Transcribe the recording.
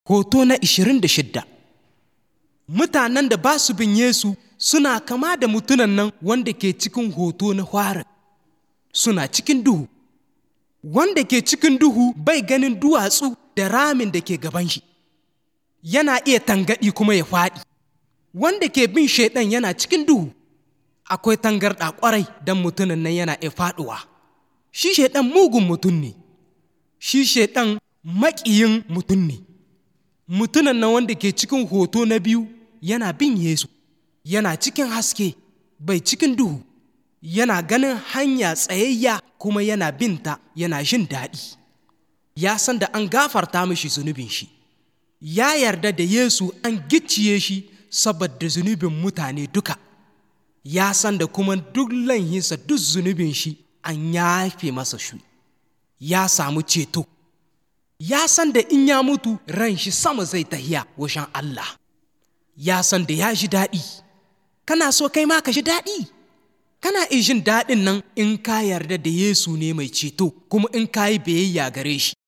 Hoto na 26 Mutanen da ba su bin Yesu suna kama da mutunan nan wanda ke cikin hoto na fara suna cikin duhu. Wanda ke cikin duhu bai ganin duwatsu da ramin da ke gaban shi, yana iya tangaɗi kuma ya faɗi. Wanda ke bin shaiɗan yana cikin duhu, akwai tangarɗa ƙwarai don mutunan nan yana iya faɗuwa. Shi shaiɗan mugun mutum ne, shi shaiɗan maƙiyin mutum ne. mutumin nan wanda ke cikin hoto na biyu yana bin Yesu, yana cikin haske, bai cikin duhu, yana ganin hanya tsayayya kuma yana binta yana jin daɗi. Ya san da an gafarta mishi zunubin shi, ya yarda da Yesu an gicciye shi saboda zunubin mutane duka. Ya san da kuma duk laihinsa duk zunubin shi an yafe masa shi, ya samu ceto. ya san da in ya mutu ran shi sama zai tahiya washen Allah ya san da ya ji daɗi kana so kai ma ka ji daɗi kana jin daɗin nan in ka yarda da Yesu ne mai ceto kuma in ka yi biyayya gare shi